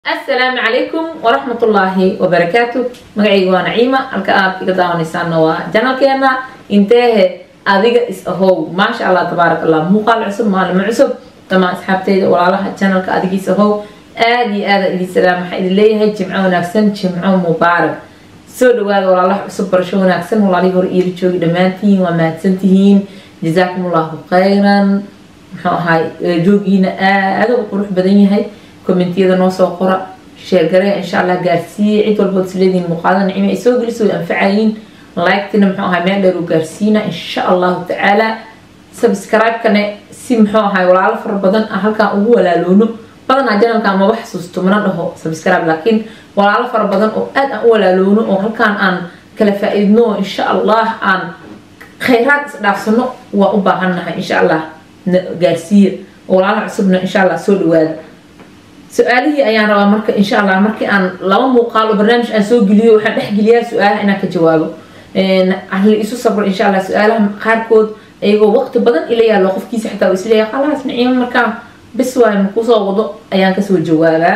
asalaamu calaykum waraxmat ullaahi wabarakaatu magacayga waa naciima halka aad iga daawanaysaana waa janalkeena inteehe adiga is ahow maasha allah tabaarak allah muuqaal cusub maalimo cusub dhamaan asxaabteyda walaalaha janalka adigiis ahow aada iyo aada idin salaam waxaa idin leeyahay jimco wanaagsan jimco mubaarak soo dhawaada walaalaha cusub barasho wanaagsan walaalihii hore iila joogi dhammaantihiin waa mahadsantihiin jazaakum allahu khayran muxuu ahaay joogiina aada u qurux badan yahay kommentiyada noo soo qora sheergaree insha allah gaarsiiye cid walbood isleediin muuqaada nicmo ay soo geliso way anfacayiin like-tina muxuu ahay meel dheer u gaarsiina insha allahu tacaala subscribe-kane si muxuu ahay walaalo fara badan ah halkaan ugu walaaloono badanaa janalka maba xasuusto mana dhaho subscribe laakiin walaalo fara badan oo aad aan u walaaloono oo halkaan aan kala faa-iidno oo insha allah aan khayraad isdhaafsano waa u baahannahay insha allah gaarsiiya walaalaha cusubna insha allah soo dhawaada su-aalihii ayaan rabaa marka insha allah markii aan laba muuqaal oo barnaamij aan soo geliyo waxaan dhexgeliyaa su-aalaha inaan ka jawaabo la isu sabro insha allah su-aalaha qaarkood iyagoo waqti badan ila yaalo qofkiisa xitaa uu isleeyahay khalaas niciimo markaa bis waay makusoo wado ayaan kasoo jawaabaa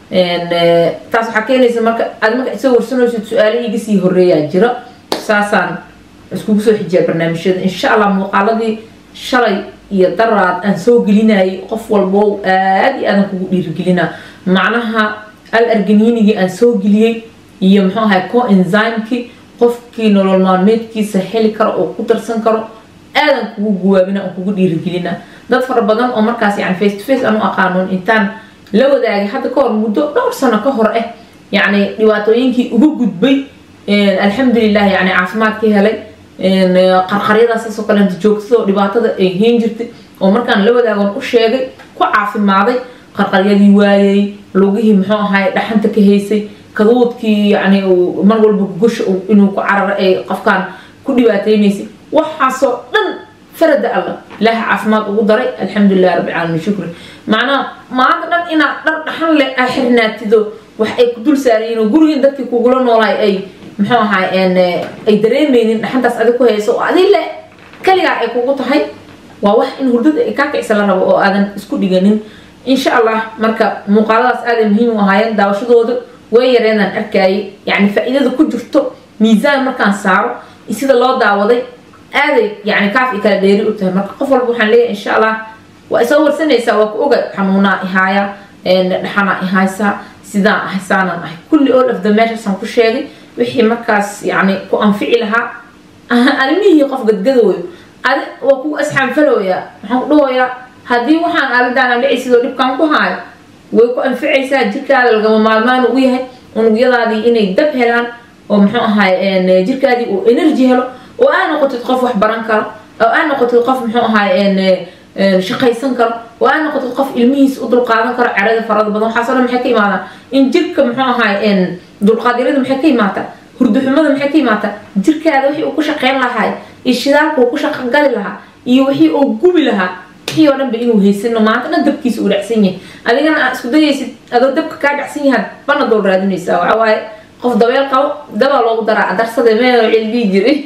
taas waxaa keenaysa marka aad marka isoo warsanaysid su-aalihii iga sii horeeyaa jira saasaan iskugu soo xijiyaa barnaamijyada insha allah muuqaaladii shalay iyo daraad aan soo gelinayay qof walbo aada iyo aadan kugu dhiirigelinaa macnaha al arganiinigii aan soo geliyey iyo muxuu ahay co enzymekii qofkii nolol maalmeedkiisa heli karo oo ku darsan karo aadan kugu guwaabina aan kugu dhiirigelinaa dad fara badan oo markaas yani face to face aan u aqaanon intaan la wadaagay hadda ka hor muddo dhowr sano ka hor ah yacni dhibaatooyinkii uga gudbay alxamdulilah yani caafimaadkii helay qarqaryadaasasoo kaleenta joogtado dhibaatada ay heen jirtay oo markaan la wadaagon u sheegay ku caafimaaday qarqaryadii waayay lugihii muxuu ahay dhaxanta ka haysay kaduudkii yani mar walba gosha inuu ku cararo ay qofkaan ku dhibaateynaysay waxaasoo dhan farada allah ilaaha caafimaad ugu daray alxamdulilah rabbi caalamiin shukri macnaha maanta dhan inaad dhar dhaxan leh aa xirnaatido wax ay ku dul saarayiin oo gurigiin dadkii kugula noolaay ay muxuu ahaa ay dareemeynin dhaxantaas adig ku hayso oo adi le kaligaa ay kugu tahay waa wax in hurdada ay kaa kicisa la rabo oo aadan isku dhiganin insha allah marka muuqaaladaas aaday muhiim u ahaayeen daawashadooda way yareedaan arkayay yacni faa-iidada ku jirto miisaan markaan saaro sida loo daawaday aaday yani kaaf i kala dheeri u tahay marka qof walba waxaan leeyahay insha allah waa isoo warsanaysaa waa ku oga xanuunaa ihaaya dhaxanaa ihaysaa sidaan ahay saanaan ahay kulli all of the measuresaan ku sheegay wixii markaas yani ku anfici lahaa arrimihii qof gadgadooyo adi waa kugu asxaanfalooyaa waxaan ku dhahoyaa haddii waxaan aalidaana dhici sidoo dhibkaan ku haayo way ku anficaysaa jirkaada lagama maalmaan ugu yahay unugyadaadii inay dab helaan oo muxuu ahaay jirkaadii uu energy helo oo aa noqotid qof wax baran karo oo aa noqotid qof muxuu ahaay shaqaysan karo oo aa noqotid qof ilmihiis u dulqaadan karo carada farada badan waxaasoo dhan maxay ka imaadaan in jirka muxuu ahaay dulqaadyarada maxay ka imaataa hurduxumada maxay ka imaataa jirkaada wixii uu ku shaqeyn lahaa iyo shidaalka uu ku shaqogali lahaa iyo wixii uu gubi lahaa wixii oo dhanba inuu haysano maanta dhan dabkiisa uu dhacsan yahay adigana aad isku dayaysid adoo dabka kaa dhacsan yahaad bana dool raadinaysaa waxaa waaye qof dabeel qabo dabaa loogu daraa darsade meel cildihi jiray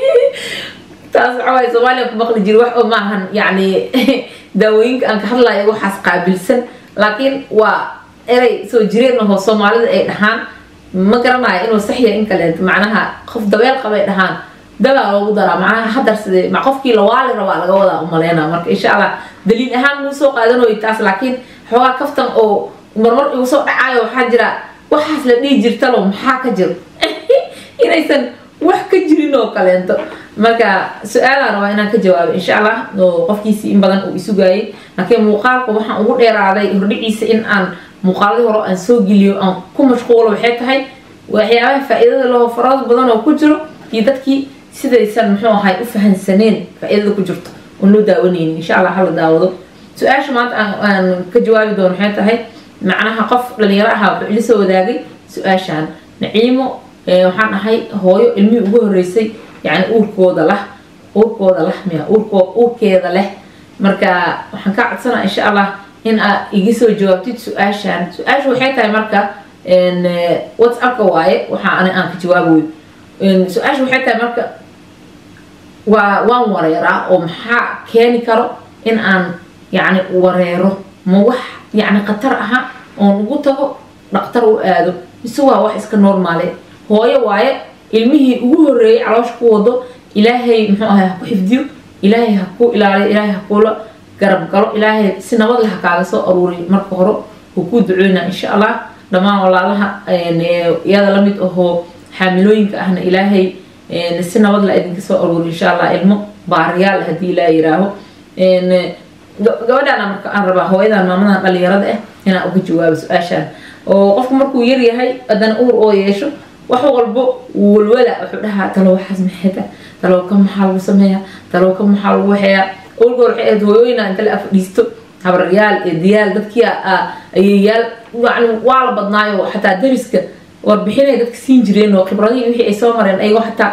taas waxaa waaye soomaaliya ku maqli jiri wax oo maahan yacni daawooyinka aan ka hadlayo waxaas qaabilsan laakiin waa erey soo jireen ahoo soomaalida ay dhahaan ma garanayo inuu saxya in kaleento macnaha qof dabeel qabay dhahaan dabaa loogu daraa macnaha hadarsade ma qofkii lawaali rabaa laga wadaa umaleyna marka insha allah daliil ahaan muu soo qaadanoyo taas laakiin xoogaa kaftan oo marmar igu soo dhacaayo waxaa jira waxaas la dhihi jirtalo maxaa ka jiro inaysan wax ka jirin oo kaleento marka su-aalaan rabaa inaan ka jawaabo insha allah oo qofkiisii in badan uu isugaayay laakiin muuqaalka waxaan ugu dheeraaday hordhiciisa in aan muuqaaladii hore aan soo geliyo aan ku mashquulo waxay tahay waxyaabaha faa-iidada laho farada badan oo ku jiro iyo dadkii sidaysan muxuu ahay u fahansaneen faa-iidada ku jirto oon loo daawanaynin insha allah hala daawado su-aasha maanta aan ka jawaabi doono waxay tahay macnaha qof dhalinyaro ahaa wuxuu ila soo wadaagay su-aashaan naciimo waxaan ahay hooyo ilmihii ugu horeysay yani uurkooda lah uurkooda lah miya uurko uurkeeda leh marka waxaan kaa codsanaa insha allah in aad iga soo jawaabtid su-aashaan su-aasha waxay tahay marka whatsappka waaye waxaa ani aan ka jawaabayo su-aasha waxay tahay marka waa waan wareeraa oo maxaa keeni karo in aan yacni wareero ma wax yacni khatar aha oon ugu tago dhaqtar u aado mise waa wax iska normaale hooyo waaye ilmihii ugu horeeyay caloosha ku wado ilaahay muxuu ahay ha ku xifdiyo ilaahay ha ku ilaaliyo ilaahay ha kula garab galo ilaahay si nabad leh ha kaaga soo aruuriyo marka hore wuu kuu duceynaa insha allah dhammaan walaalaha iyada lamid ahoo xaamilooyinka ahna ilaahay si nabad la idinka soo aruuriyo insha allah ilmo baariyaal haddii ilaa yiraaho gabadhaana marka aan rabaa hooyadan maamadan dhalinyarada ah inaan uga jawaabo su-aashaan oo qofku markuu yaryahay haddana uur oo yeesho wax walbo walwala wuxuu dhahaa talo waxaas maxayta talowka maxaa lagu sameeyaa talowka maxaa lagu waxeeyaa olgoor waxay ahayd hooyooyina inta la afadhiisto habaryaal eedayaal dadkii ayeyaal yani waa la badnaayo xataa dariska warbixinay dadka siin jireen oo khibradihii wixii ay soo mareen ayagoo xataa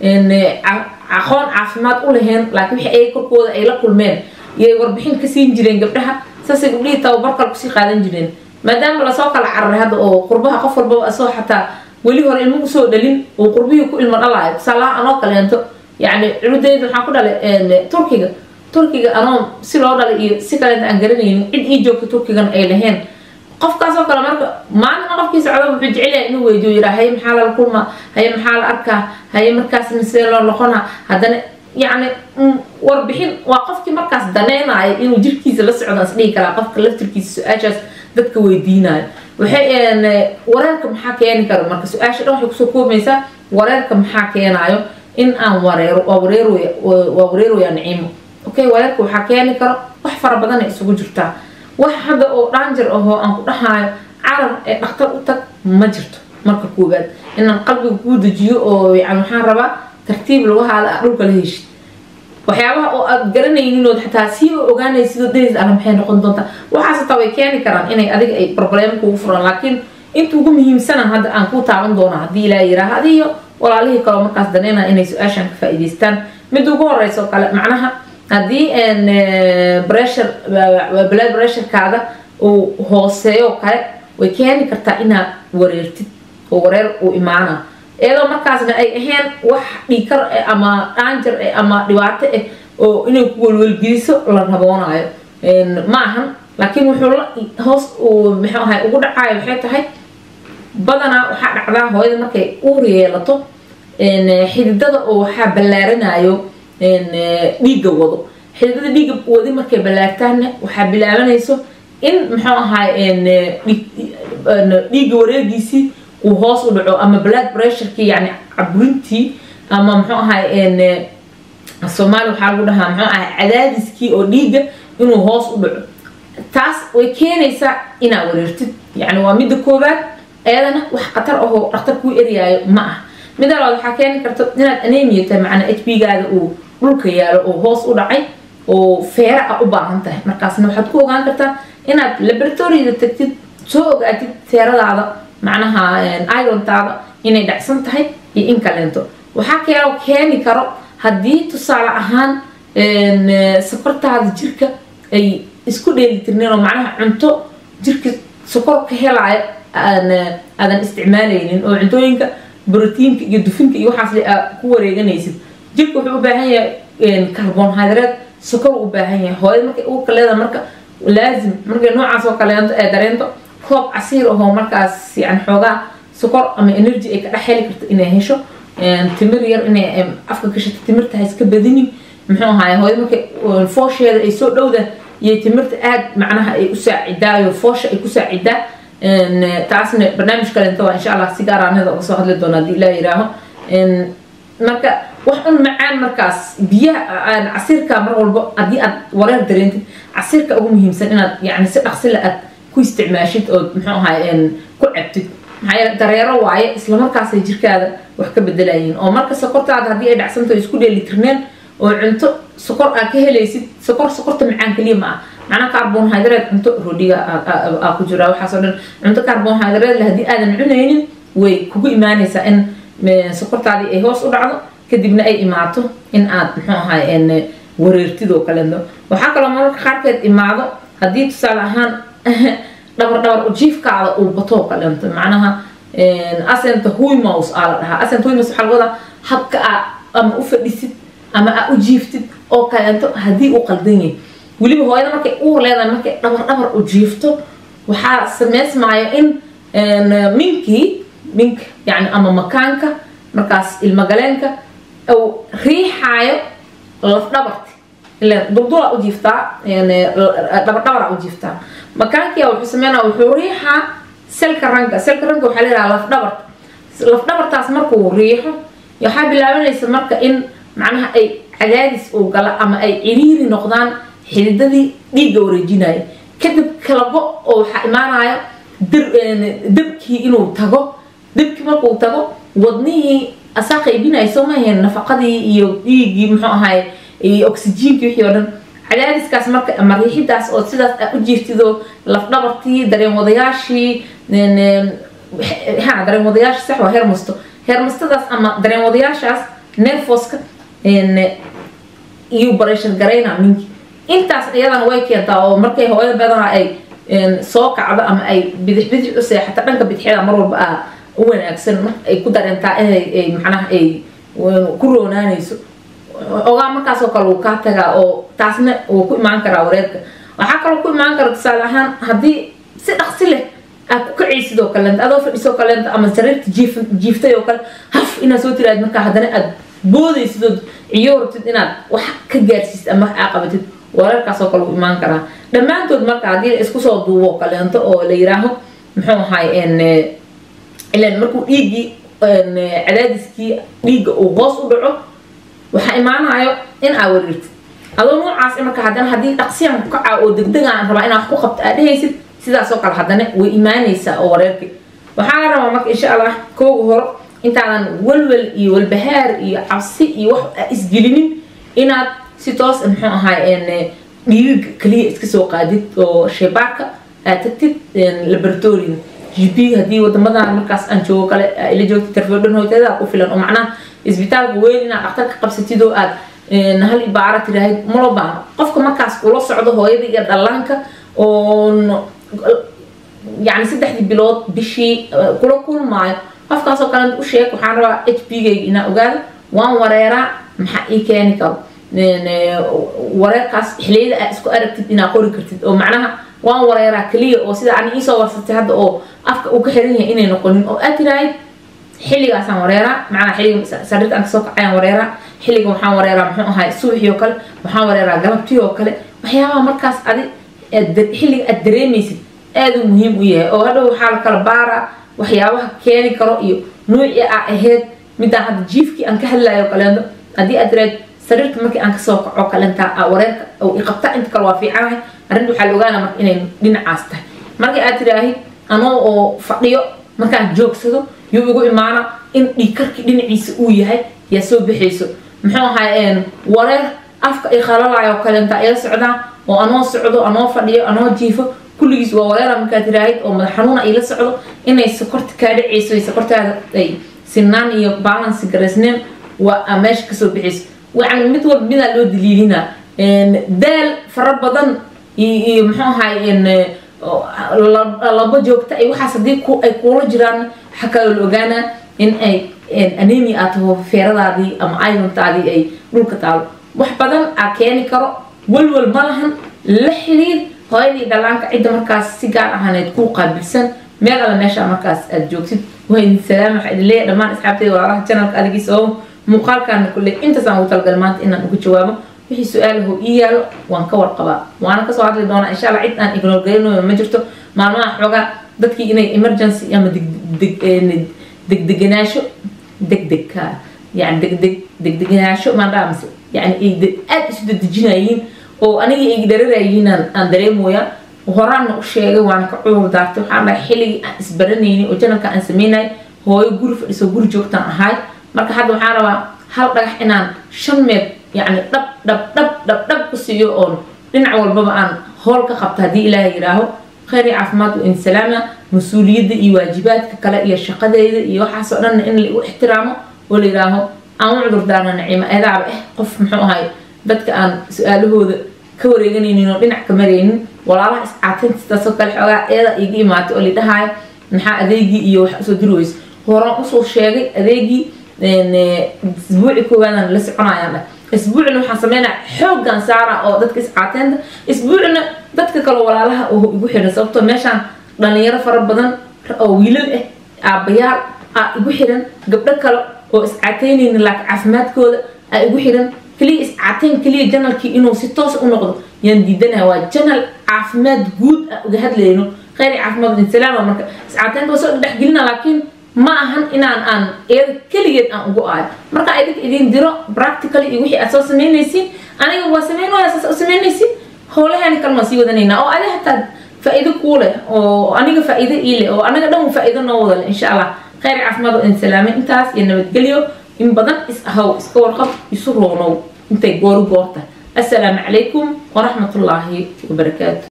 aqoon caafimaad u laheen laakiin wixii ay korkooda ay la kulmeen iyay warbixin ka siin jireen gabdhaha saasay gabdhihii tababar kale kusii qaadan jireen maadaama lasoo kala cararay hadda oo qurbaha qof walbaba asoo xataa weli hore ilmo usoo dhalin uu qurbihii ku ilmo dhalaayo tusaalaha anoo kaleento yacni culudeyda waxaan ku dhalay turkiga turkiga anoo si loo dhalay iyo si kaleenta aan garanaynin cid ii joogta turkigan ay laheen qofkaasoo kale marka maalina qofkii socda wuxuu jecel yahay inuu weydiyo yiraa haye maxaa lala kulmaa haye maxaa la arkaa haye markaasna sidee loo noqonaa haddana yacni warbixin waa qofkii markaas daneynayo inuu jirkiisa la socdo as dhihi karaa qofka laftirkiisa su-aashaas dadka weydiinayo waxay wareerka maxaa keeni kara marka su-aasha dhan waxay kusoo koobaysaa wareerka maxaa keenayo in aan wareero waa wareeroya waa wareeroyaa naciimo okay wareerka waxaa keeni karo wax fara badanay isugu jirtaa wax hadda oo dhaanjir ahoo aan ku dhahaayo carar ee dhakhtar u tag ma jirto marka koowaad inaan qalbiga kuu dejiyo oo yani waxaan rabaa tartiib lagu haada a dhulka la heshid waxyaabaha oo aad garanayninoo xataa siiba ogaanaysidoo days ala maxay noqon doontaa waxaas hataa way keeni karaan inay adiga ay problem kugu furan laakiin inta ugu muhiimsanan hadda aan ku taaban doona haddii ilaa yiraaha adiyo walaalihii kaleo markaas daneynaa inay su-aashan ka faa'iidaystaan mid ugu horeysa oo kale macnaha haddii bressure blood pressurekaada uu hooseeyo kale way keeni kartaa inaad wareertid oo wareer uu imaana iyadoo markaasna ay ahayn wax dhiikar eh ama dhaanjar eh ama dhibaato ah oo inay ku welwelgeliso la raboonayo ma ahan laakiin wuxuu la hoos uu muxuu ahay ugu dhacayo waxay tahay badanaa waxaa dhacdaa hooyada markay uur yeelato xididada oo waxaa ballaaranayo dhiigga wado xididada dhiigga wadi markay ballaartaanna waxaa bilaabanayso in muxuu ahay dhiigga wareegiisii uu hoos u dhaco ama blood pressureki yani caburintii ama muxuu ahay soomaali waxaa lagu dhahaa muxuu ahay cadaadiskii oo dhiigga inuu hoos u dhaco taas way keenaysaa inaad wareertid yani waa midda koowaad ayadana wax khatar ahoo dhakhtar kuu eryaayo ma ah midda labaad waxaa keeni karta inaad anemia tahay macnaa h b gaada uu dhulka yaalo oo hoos u dhacay oo feera ah u baahan tahay markaasna waxaad ku ogaan kartaa inaad laboratoriyada tagtid soo ogaatid feeradaada macnaha irontaada inay dhacsan tahay iyo in kaleento waxaa keeloo keeni karo haddii tusaale ahaan sokortaada jirka ay isku dheelitirneen oo macnaha cunto jirka sokor ka helaayo aadan isticmaalaynin oo cuntooyinka brotiinka iyo dufinka iyo waxaas aad ku wareeganaysid jirka wuxuu u baahan yahay carbonhydrate sokor u baahan yahay hooyada markay uurka leedahay marka laazim markay noocaas oo kaleento ee dareento koob casiir ahoo markaas yani xoogaa sokor ama energy ay ka dhex heli karto inay hesho timir yar inay afka gashato timirta ha iska badinin muxuu ahaay hooyada markay foosheeda ay soo dhowda iyo timirta aad macnaha ay u saacidaayo foosha ay ku saacidaa taasna barnaamij kaleento waa insha allah si gaaraanada uga soo hadli doona haddii ilaa yiraaho marka wax un macaan markaas biyaha casiirka mar walbo haddii aad wareer dareentid casiirka ugu muhiimsan inaad yani si dhaqsila aad ku isticmaashid ood muxuu ahay ku cabtid maxaa yeele dareero waaye islamarkaasay jirkaada wax ka bedelayiin oo marka sokortaada haddii ay dhacsanto isku dheelitirneen oo cunto sokor aad ka helaysid sokor sokorta macaan keliya ma ah macnaha carbonhydrate cunto roodhiga aa ku jira waxaasoo dhan cunto carbonhydrate le haddii aadan cunaynin way kugu imaanaysaa in sokortaadii ay hoos u dhacdo kadibna ay imaato in aad muxuu ahay wareertid oo kaleeto waxaa kaloo mararka qaarkeed imaado haddii tusaale ahaan dhabar dhabar ujiifkaada uu bato oo kaleeto macnaha asenta huymouse aa la dhahaa asenta huymouse waxaa laga wadaa habka aa ama u fadhisid ama aa u jiiftid oo kaleeto haddii uu qaldan yahay weliba hooyada markay uur leedahay markay dhabar dhabar u jiifto waxaa sameysmaayo in minkii mink yani ama makaanka markaas ilmagaleenka uu riixaayo lafdhabarti ilan duldula u jiiftaa dhabardhabara u jiiftaa makaankia wuxuu sameynaa wuxuu riixaa selka ranka selka ranka waxaa leedaha lafdhabarta lafdhabartaas markuu riixo waxaa bilaabanaysa marka in macnaha ay cadaadis uu gala ama ay ciriiri noqdaan xididadii dhiigga wareejinaya kadib kalabo oo waxaa imaanaya debkii inuu tago debkii markuu tago wadnihii asaa qaybinaya soo maaheen nafaqadii iyo dhiiggii muxuu ahaay oxygenkii wixii oo dhan cadaadiskaas marka ama riixidaas oo sidaas aad u jiirtido lafdhabartii dareen wadayaashii ha dareen wadayaashii sax waa hermosto hermostadaas ama dareen wadayaashaas nerfoska iyo bareshar garayna minki intaas iyadana way keentaa oo markay hooyo badana ay soo kacdo ama ay bidix bidix u seexato dhanka bidixyada mar walba ah u wanaagsan ay ku dareentaa inay macnaha ay ku roonaanayso ogaa markaasoo kale wuu kaa tagaa oo taasna wuu ku imaan karaa wareerka waxaa kaloo ku imaan kara tusaale ahaan haddii si dhaqsi leh aad ku kacaysid oo kaleenta adoo fadhisoo kaleenta ama sariirta jiif jiiftay oo kale haf inaad soo tiraad markaa haddana aad boodaysid ood ciyo rabtid inaad wax ka gaarsiisid ama wax aa qabatid wareerkaasoo kale wuu imaan karaa dhammaantood marka haddii la isku soo duubo kaleento oo la yiraaho muxuu ahaay ilan markuu dhiiggii cadaadiskii dhiigga uu hoos u dhaco waxaa imaanayo in aa wareertid adoo noocaas marka haddana haddii dhaqsiyan ku kaca oo degdegaan rabaa inaa wax ku qabto aad dhehaysid sidaasoo kale haddana way imaanaysaa oo wareerkii waxaa la rabaa marka insha allah kooga horo intaadan walwal iyo walbahaar iyo cabsi iyo wax aa isgelinin inaad si toos muxuu ahaay dhiiga kaliya iska soo qaadid oo sheebaarka aad tagtid laboratoriga gp haddii wadamadan markaas aan joogo kale ila joogtid tarfodhan hoytada ku filan oo macnaha isbitaalka weyn inaad dhaktar ka qabsatid oo aad hal ibaara tiraahid malo baano qofka markaas kula socdo hooyada iyo dhallaanka oo yani saddexdii bilood bishii kula kulmaayo qofkaasoo kale u sheeg waxaan rabaa h p gayga inaa ogaado waan wareeraa maxaa ii keeni karo wareerkaas xiliyada aad isku aragtid inaa qori kartid oo macnaha waan wareeraa keliya oo sida ani iisoo warsatay hadda oo afka uu ka xiran yahay inay noqonin oo aad tiraahid xilligaasaan wareeraa macnaha xilliga sariirta aan kasoo kacayaan wareeraa xilliga waxaan wareeraa muxuu ahay subaxii oo kale waxaan wareeraa galabtii oo kale waxyaabaha markaas adi xilliga aad dareemaysid aad uu muhiim u yahay oo hadhow waxaa la kala baaraa waxyaabaha keeni karo iyo nuucii aa ahayd midaan hadda jiifkii aan ka hadlayo kaleento haddii aad tiraahid sariirta markii aan kasoo kaco kalenta wareerka iqabta inta kale waa fiicanahay arrinta waxaa la ogaana marka inay dhinacaas tahay markii aad tiraahid anoo oo fadhiyo markaan joogsado yuu igu imaana in dhiigkarkii dhinaciisa uu yahay yaa soo bixayso muxuu ahay wareer afka ay khalalayo kalenta ila socdaan oo anoo socdo anoo fadhiyo anoo jiifo kulligiis waa wareera markaad tiraahid oo madax xanuuna ay la socdo inay sokorta kaa dhacayso sokortaada ay sinaan iyo balansi garaysneen waa meesha kasoo bixayso يعني mid walba midaa loo daliilina daal fara badan iyo muxuu ahay laba joogta ay waxaas haddii ay kuula jiraan waxaa kaloo la ogaanaa in ay anemia aad taho feeradaadii ama irontaadii ay dhulka taalo wax badan aa keeni karo walwal ma lahan la xiriir hooyadii dhalaanka cidda markaas si gaar ahaaneed kuu qaabilsan meel alla meesha markaas aad joogtid waa idin salaam waxaa idin leeyahay dhammaan asxaabteyda walaalaha janalka adigiisa oo muuqaalkaana kulle intaasaan ugu talagalay maanta inaan ugu jawaabo wixii su-aalaho ii yaalo waan ka warqabaa waana kasoo hadli doonaa insha alla cid aan ignore garanayo ma jirto maalmaha xoogaa dadkii inay emergency ama degdeganaasho degdegka yani degdeg degdeganaasho maandhaa mise yani ay aada isu dedejinayiin oo aniga ay dhararayiin aan dareemoya horaanna u sheegay waana ka cudur daartay waxaan dhahay xilligii aan isbaranaynin oo janalka aan sameynay hooyo guri fadhiso guri joogtaan ahaay marka hadda waxaan rabaa hal dhagax inaan shan meed yani dhab dhab dhab dhab dhab ku siiyo oon dhinac walbaba aan hool ka qabto haddii ilaahay yidhaaho khayr iyo caafimaad wa insalaama mas-uuliyadda iyo waajibaadka kale iyo shaqadeyda iyo waxaasoo dhanna in laigu ixtiraamo oo la yidhaaho aan u cudur daarno naciimo eedaaba eh qof muxuu ahay dadka aan su-aalahooda ka wareeganaynin oo dhinac ka maraynin walaalaha iscaatinta sidaasoo kale xoogaa eeda iga imaatay oo lidhahaayo maxaa adeegii iyo wax usoo diri weyso horaan usoo sheegay adeegii isbuuci koowaadaan la soconayaan dhah isbuucina waxaan sameynaya xooggan saara oo dadka iscaateynta isbuucina dadka kale walaalaha oo igu xiran sababtoo meeshaan dhalinyaro fara badan oo wiilal ah aabbayaal aa igu xiran gabdho kale oo iscaataynayna laakiin caafimaadkooda aa igu xiran keliya iscaateyn keliya janalkii inuu si toos u noqdo yaan diidanaya waa janal caafimaad guud ah uga hadlayno kheyr caafimaad insalaama marka iscaateynta waa soo dhexgelina laakiin ma ahan inaan aan iyada keligeed aan ugu aayo marka idinka idin diro practically iyo wixii aad soo samaynaysiin aniga waa samaynaya saas u samaynaysiin howlahaani kalma sii wadanaynaa oo adi hataa faa'iido kuu leh oo aniga faa'iido ii leh oo anaga dhan faa'iido noo wada leh insha allah kheyr caafimaad oo idin salaame intaas iyo nabadgelyo in badan is ahow iska warqab isu roonow intay gooru goorta assalaamu calaykum waraxmatullaahi wabarakaatu